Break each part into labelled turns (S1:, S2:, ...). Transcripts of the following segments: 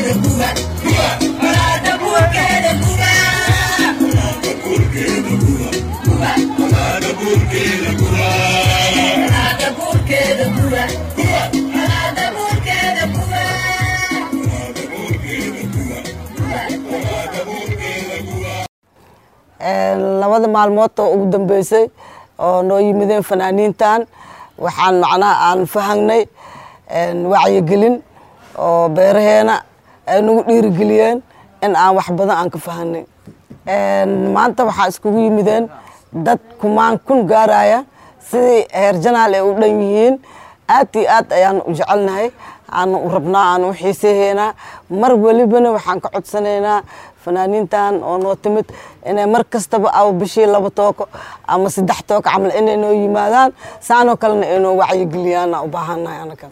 S1: labada maalmood oo ugu dambeysay oo noo yimideen fanaaniintan waxaan macnaha aan fahangnay wacyigelin oo beeraheena ay nagu dhiirigeliyeen in aan wax badan aan ka fahanay maanta waxaa iskugu yimideen dad kumaan kun gaaraya sidii heer janaal ay u dhan yihiin aad iyo aad ayaan u jecelnahay aan u rabnaa aan u xiiseeheynaa mar welibana waxaan ka codsanaynaa fanaaniintan oo noo timid inay mar kastaba aba bishii laba tooko ama saddex tooko camal inay noo yimaadaan saanoo kalena inoo wacyigeliyaan u baahannahay anaga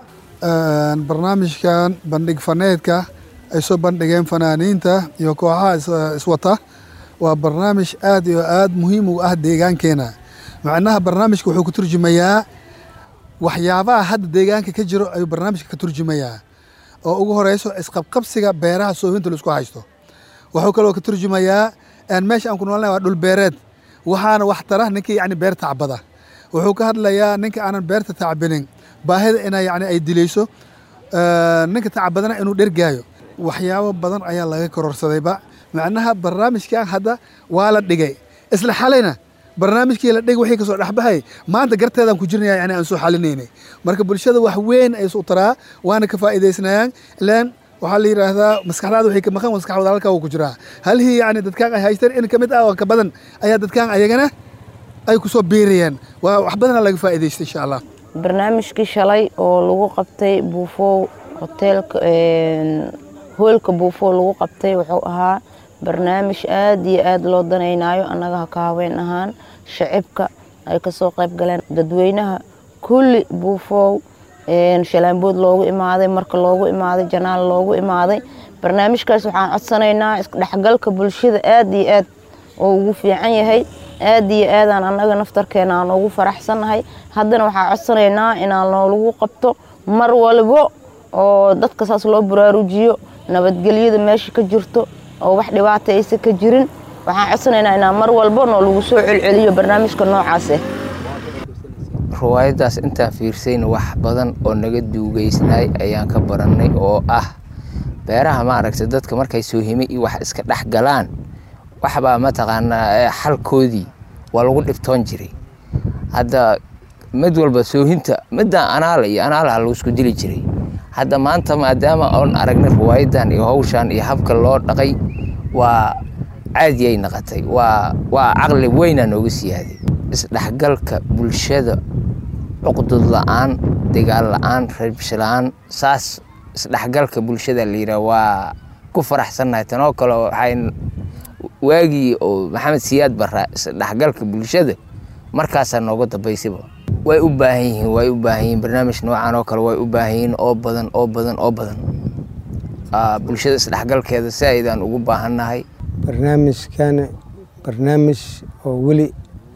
S2: barnaamijkan bandhig faneedka ay soo bandhigeen fanaaniinta iyo kooxaha iswata waa barnaamij aad iyo aad muhiim u ah deegaankeena macnaha barnaamijka wuxuu ka turjumayaa waxyaabaha hadda deegaanka ka jiro ayuu barnaamijka ka turjumayaa oo ugu horeyso isqabqabsiga beeraha soohinta laisku haysto wuxuu kaloo ka turjumayaa meesha aan ku noolnahay waa dhul beereed waxaana wax tara ninkii yani beer tacbada wuxuu ka hadlayaa ninka aanan beerta tacbinin baahida ina yani ay dilayso ninka tacbadana inuu dhergaayo waxyaabo badan ayaa laga kororsadayba macnaha barnaamijkan hadda waa la dhigay isla xalayna barnaamijkii la dhig wixii kasoo dhexbahay maanta garteedaan ku jirnaya yani aan soo xalinaynay marka bulshada wax weyn ay isu taraa waana ka faa'iidaysnayaan ilaan waxaa la yidhaahdaa maskaxdaada waxay ka maqan maskaxdooda halkaa wuu ku jiraa halhii yani dadkaan ay haysteen in ka mid ah oo ka badan ayaa dadkaan ayagana ay kusoo biirayaan waa wax badana laga faa'iidaystay insha allah
S3: barnaamijkii shalay oo lagu qabtay buufow hoteelka hoolka buufow lagu qabtay wuxuu ahaa barnaamij aad iyo aad loo danaynayo annaga haka haween ahaan shacibka ay kasoo qayb galeen dadweynaha kulli buufow shalaambood loogu imaaday marka loogu imaaday janaal loogu imaaday barnaamijkaas waxaan codsanaynaa isdhexgalka bulshada aad iyo aad oo ugu fiican yahay aad iyo aadaan annaga naftarkeena aan ugu faraxsannahay haddana waxaan codsanaynaa inaan noolagu qabto mar walbo oo dadka saas loo baraarujiyo nabadgelyada meesha ka jirto oo wax dhibaata aysan ka jirin waxaan codsanaynaa inaan mar walbo noo lagu soo celceliyo barnaamijka noocaas ah
S4: riwaayaddaas intaan fiirsayna wax badan oo naga duugeysnaay ayaan ka barannay oo ah beeraha maaragta dadka markay soohime iyo wax iska dhex galaan waxbaa mataqaanaa xalkoodii waa lagu dhibtoon jiray hadda mid walba soohinta middaa anaala iyo anaalaha lagu isku dili jiray hadda maanta maadaama oon aragnay riwaayadan iyo hawshan iyo habka loo dhaqay waa caadiyay naqatay waa waa caqli weynaa nooga siyaaday isdhexgalka bulshada cuqdud la-aan dagaal la-aan rabsho la-aan saas isdhexgalka bulshada la yidhaha waa ku faraxsannahay tanoo kale waxay waagii oo maxamed siyaad baraa isdhexgalka bulshada markaasaa nooga dambaysaba way u baahan yihiin way u baahan yihiin barnaamij noocan oo kale way u baahan yihiin oo badan oo badan oo badan bulshada isdhexgalkeeda si aydaan ugu baahannahay
S5: barnaamijkan barnaamij oo weli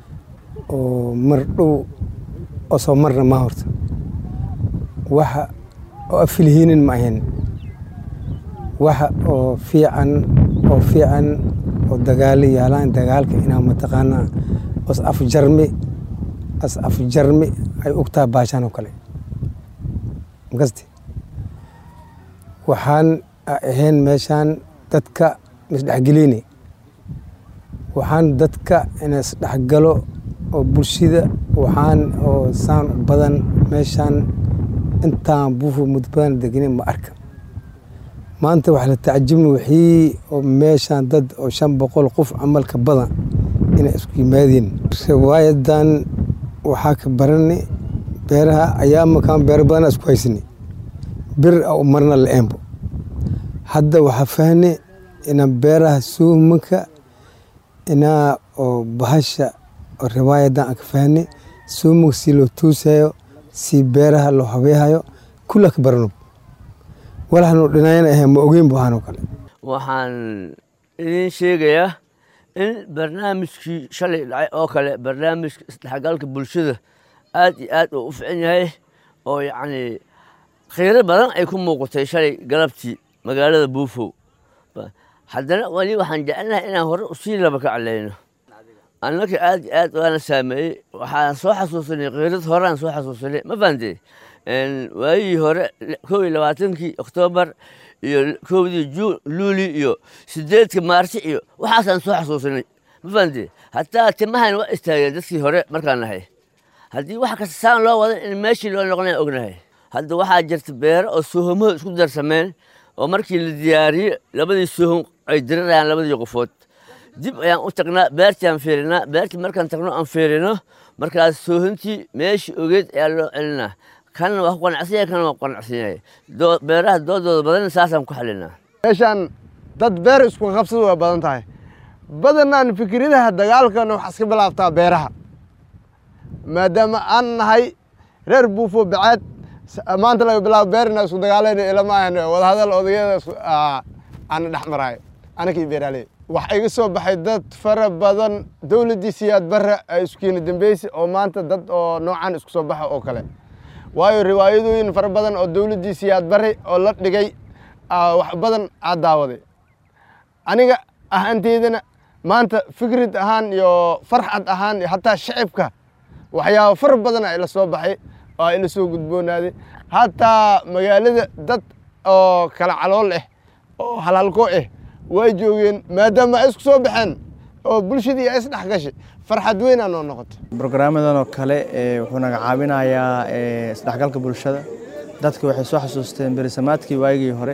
S5: oo mar dhow oo soo marna ma horta waxa oo afilhiinin ma ahayn waxa oo fiican oo fiican oo dagaalo yaalaan dagaalka inaa mataqaanaa os afjarmi as afjarmi ay ogtaa baashaan oo kale makaste waxaan ahayn meeshaan dadka isdhexgelini waxaan dadka ina isdhexgalo oo bulshada waxaan oo saan badan meeshaan intaan buufo muddo badan degnin ma arka maanta wax la tacjibna wixii oo meeshaan dad oo shan boqol qof camalka badan inay isku yimaadeen riwaayadan waxaa ka barani beeraha ayaamakan beero badana isku haysani bir a marna la eembo hadda waxaa fahne inaan beeraha suumanka inaa oo bahasha oo riwaayadan aan ka fahne suumanka si loo tuusayo si beeraha loo habeehayo kulla ka barano walaxnu dhinayana ahe ma ogeyn bu ahaanoo kale
S6: waxaan idiin sheegayaa in barnaamijkii shalay dhacay oo kale barnaamijka isdhexgalka bulshada aad iyo aad uu u fican yahay oo yacni khayro badan ay ku muuqatay shalay galabtii magaalada buufow haddana weli waxaan jecelnahay inaan hore usii laba ka caleyno annaka aad iyo aad waana saameeyey waxaan soo xasuusanay kiirad horeaan soo xasuusanay ma fahamtay waayihii hore kow iyo labaatankii oktoobar iyo kowdii juun luuli iyo sideedka maarsi iyo waxaasaan soo xasuusanay ma fahamtay hataa timahan waa istaageen dadkii hore markaan nahay haddii wax kasta saan loo wadan in meeshii loo noqonaya ognahay hadda waxaa jirta beero oo soohomaho isku darsameen oo markii la diyaariye labadii soohom ay dirirayaan labadii qofood dib ayaan u tagnaa beertii aan fiirinaa beertii markaan tagno aan fiirino markaas soohontii meeshii ogeed ayaa loo celinaa kanna waa ku qanacsanyay kanna waa ku qanacsanyay beeraha doodooda badan saasaan ku xalinaa
S7: meeshaan dad beer isku qabsada waa badan tahay badanaan fikradaha dagaalkana waxaa iska bilaabtaa beeraha maadaama aan nahay reer buufo bacaad maanta laga bilaabo beerina isku dagaalayna ilama ahan wadahadal odayada aana dhex maraayo anakii beeraaley waxaa iga soo baxay dad fara badan dowladdii siyaad barre ay iskukeeni dambeysa oo maanta dad oo noocan isku soo baxa oo kale waayo riwaayadooyin fara badan oo dowladdii siyaad barre oo la dhigay wax badan aad daawaday aniga ahaanteydana maanta fikrad ahaan iyo farxad ahaan iyo hataa shacibka waxyaaba far badan a ila soo baxay oo ila soo gudboonaaday hataa magaalada dad oo kala calool ah oo halhalko ah way joogeen maadaama ay isku soo baxeen oo bulshadii ay isdhex gashay farxad weyn aa noo noqotay
S8: brograamadan oo kale wuxuu naga caawinayaa isdhexgalka bulshada dadka waxay soo xasuusteen berisamaadkii waagii hore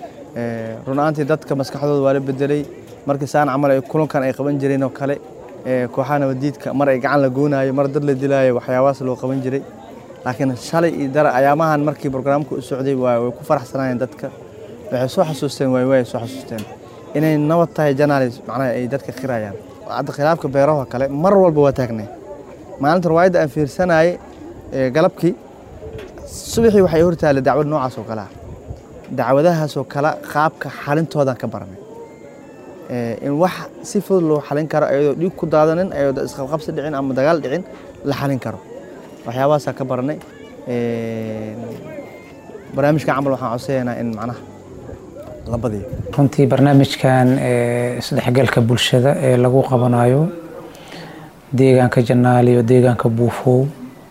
S8: run ahaantii dadka maskaxdooda waa la bedelay markii saan camal ay kulankan ay qaban jireen oo kale kooxaha nabadiidka mar ay gacan la goonaayo mar dad la dilaayo waxyaabahaas loo qaban jiray laakiin shalay iyo dara ayaamahan markii brograamka u socday way ku faraxsanaayeen dadka waxay soo xasuusteen waay waay soo xasuusteen inay nabad tahay janaalis macnaha ay dadka qirayaan hadda khilaafka beeraha kale mar walba waa taagnay maalinta riwaayadda aan fiirsanayay galabkii subaxii waxay hortaallay dacwad noocaas oo kale ah dacwadahaasoo kale qaabka xalintoodan ka baranay in wax si fudud loo xalin karo ayadoo dhiig ku daadanin ayadoo isqabqabsi dhicin ama dagaal dhicin la xalin karo waxyaabahaasaa ka baranay barnaamijkan camal waxaan codsayaynaa in macnaha la badiyo
S9: runtii barnaamijkan isdhexgalka bulshada ee lagu qabanayo deegaanka janaal iyo deegaanka buufow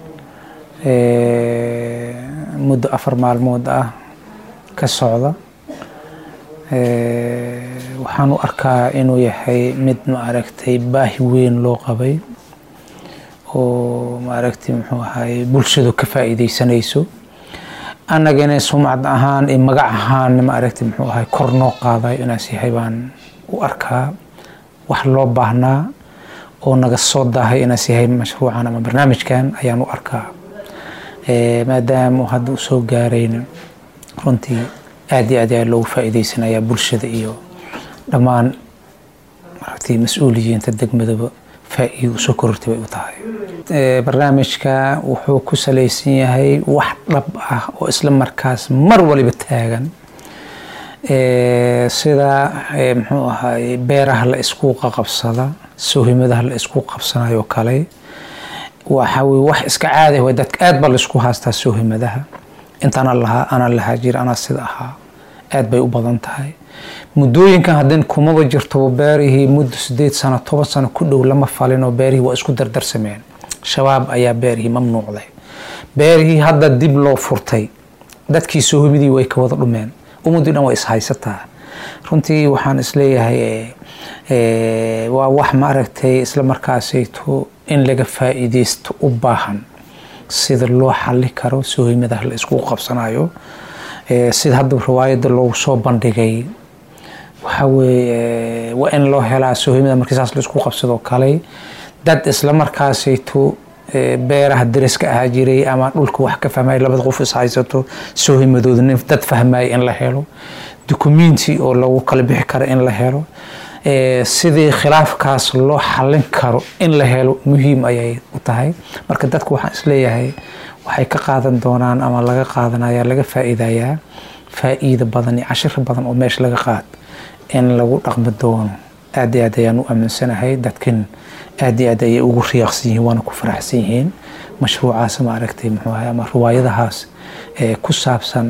S9: muddo afar maalmood ah ka socda waxaan u arkaa inuu yahay mid maaragtay baahi weyn loo qabay oo maaragtay muxuu ahaye bulshadu ka faa'iidaysanayso annagana sumcad ahaan iyo magac ahaan maaragtay muxuu ahay kor noo qaaday inaas yahay baan u arkaa wax loo baahnaa oo naga soo daahay inaas yahay mashruucan ama barnaamijkan ayaan u arkaa maadaama hadda u soo gaarayna runtii aad iyo aad ayaa loogu faa'iidaysanayaa bulshada iyo dhammaan maaragtay mas-uuliyiinta degmadaba faa'iido usoo korortay bay u tahay barnaamijka wuxuu ku salaysan yahay wax dhab ah oo isla markaas mar waliba taagan sida muxuu ahaay beeraha la isku qaqabsada soohimadaha la isku qabsanayo kale waxa weye wax iska caadi way dadka aad baa laisku haastaa soohimadaha intaana lahaa anaa lahaa jira anaa sida ahaa aad bay u badan tahay muddooyinkan haddin kumaba jirto beerihii muddo sideed sano toban sano ku dhow lama falinoo beerihii waa isku dardarsameen shabaab ayaa beerihii mamnuucday beerihii hadda dib loo furtay dadkii soohimidii way ka wada dhumeen ummadii dhan waa ishaysataa runtii waxaan isleeyahay waa wax maaragtay isla markaasayto in laga faa'iidaysto u baahan sida loo xali karo soohimadaha la isku qabsanayo sida hadda riwaayadda loogu soo bandhigay waxa weeye waa in loo helaa soohimada markii saas la isku qabsadoo kale dad isla markaasayto beeraha dariska ahaa jiray ama dhulka wax ka fahmaya labada qof is haysato soohimadooda nin dad fahmaya in la helo dukumenti oo lagu kala bixi karo in la helo sidii khilaafkaas loo xalin karo in la helo muhiim ayay u tahay marka dadku waxaan isleeyahay waxay ka qaadan doonaan ama laga qaadanaya laga faa'iidayaa faa'iida badan iyo cashiro badan oo meesha laga qaad in lagu dhaqmi doono aad iyo aad ayaan u aaminsanahay dadkan aad iyo aad ayay ugu riyaaqsan yihiin waana ku faraxsan yihiin mashruucaas ma aragtay muxuu ahay ama riwaayadahaas ee ku saabsan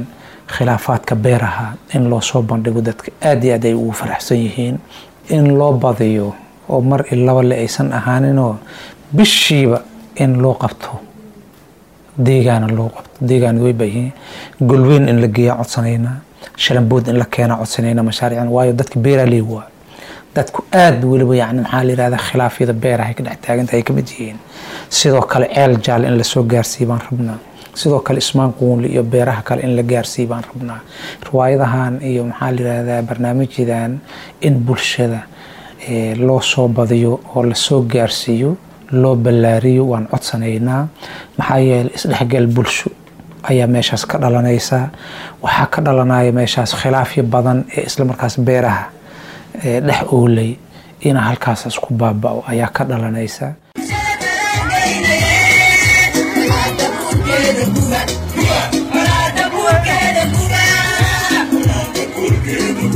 S9: khilaafaadka beeraha in loo soo bandhigo dadka aad iyo aad ay ugu faraxsan yihiin in loo badiyo oo mar i laba le aysan ahaaninoo bishiiba in loo qabto deegaana loo qabto deegaan way baayihiin golweyn in la geeya codsanaynaa shalambood in la keena codsanaynaa mashaariicdan waayo dadka beeraley waa dadku aad weliba yani maxaa la yirahdaa khilaafyada beeraha ay ka dhex taagan tahay ay ka mid yihiin sidoo kale ceel jaal in lasoo gaarsiiyo baan rabnaa sidoo kale ismaan quunli iyo beeraha kale in la gaarsiiyo baan rabnaa riwaayadahan iyo maxaa la yirahdaa barnaamijyadan in bulshada loo soo badiyo oo lasoo gaarsiiyo loo ballaariyo waan codsanaynaa maxaa yeelay isdhexgal bulsho ayaa meeshaas ka dhalanaysa waxaa ka dhalanaya meeshaas khilaafyo badan ee islamarkaas beeraha dhex oolay ina halkaas isku baaba'o ayaa ka dhalanaysa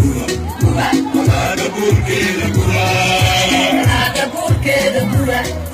S10: Buurkeeda